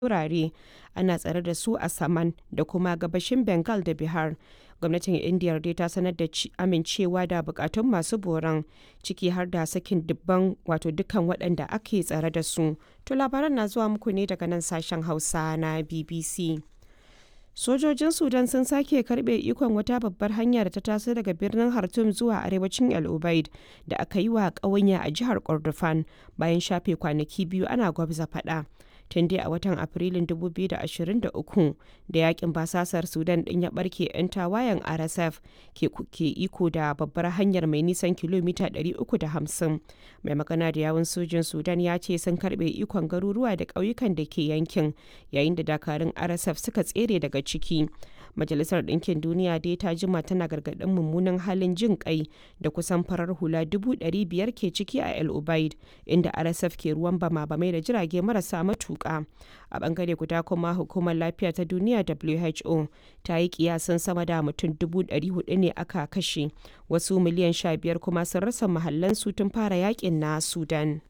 wurare ana tsare da su a Saman da kuma gabashin Bengal da Bihar. Gwamnatin Indiyar dai ta sanar da amincewa da bukatun masu boron ciki har da sakin dubban wato dukkan waɗanda ake tsare da su. To labaran na zuwa muku ne daga nan sashen Hausa na BBC. Sojojin Sudan sun sake karbe ikon wata babbar hanya da ta taso daga birnin Khartoum zuwa arewacin El Ubaid da aka yi wa ƙawanya a jihar Kordofan bayan shafe kwanaki biyu ana gwabza faɗa. tun dai a watan afrilun 2023 da yakin basasar sudan din ya barke 'yan tawayen rsf ke iko da babbar hanyar mai nisan kilomita 350 mai magana da yawun sojin sudan ya ce sun karbe ikon garuruwa da ƙauyukan da ke yankin yayin da dakarun rsf suka tsere daga ciki majalisar ɗinkin duniya dai ta jima tana gargaɗin mummunan halin jin kai da kusan farar hula 500 ke ciki a el ubaid inda rsf ke ruwan bama bamai da jirage marasa matuƙa a bangare guda kuma hukumar lafiya ta duniya who ta yi kiyasin sama da mutum 400 ne aka kashe wasu miliyan 15 kuma sun rasa mahallansu tun fara yakin na sudan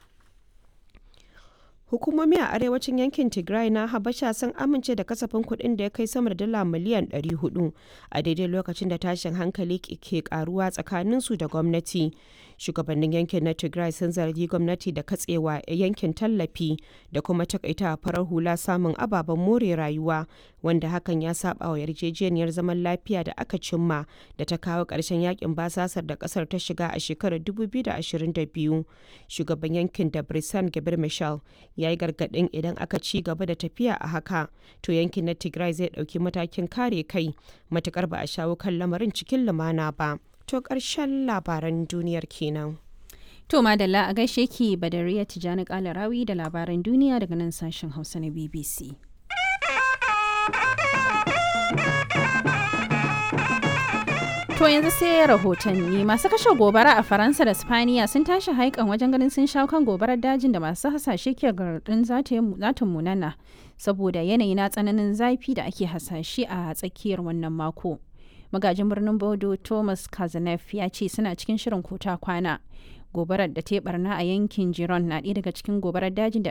Hukumomi a arewacin yankin Tigray na Habasha sun amince da kasafin kuɗin da ya kai sama da dala miliyan 400 a daidai lokacin da tashin hankali ke karuwa tsakaninsu da gwamnati. Shugabannin yankin na Tigray sun zargi gwamnati da katsewa yankin tallafi da kuma takaita farar hula samun ababen more rayuwa wanda hakan ya saba wa yarjejeniyar zaman lafiya da aka cimma da ta kawo ƙarshen yakin basasar da ƙasar ta shiga a shekarar 2022. Shugaban yankin da Brisan Gabir Michel ya yi gargaɗin idan aka ci gaba da tafiya a haka to yankin na tigray zai ɗauki matakin kare kai matukar ba a shawo kan lamarin cikin lumana ba to ƙarshen labaran duniyar kenan To Madalla a gaishe ki Badariya Tijjani Kalarawi da labaran duniya daga nan sashen Hausa na BBC. To yanzu sai rahotanni masu kashe gobara a Faransa da Spaniya sun tashi haikan wajen ganin sun shawo kan gobarar dajin da masu hasashe ke garɗin zata munana saboda yanayi na tsananin zafi da ake hasashe a tsakiyar wannan mako. Magajin birnin Bodo Thomas Kazanef ya ce suna cikin shirin kota kwana. Gobarar da ta barna a yankin Giron na ɗaya daga cikin gobarar dajin da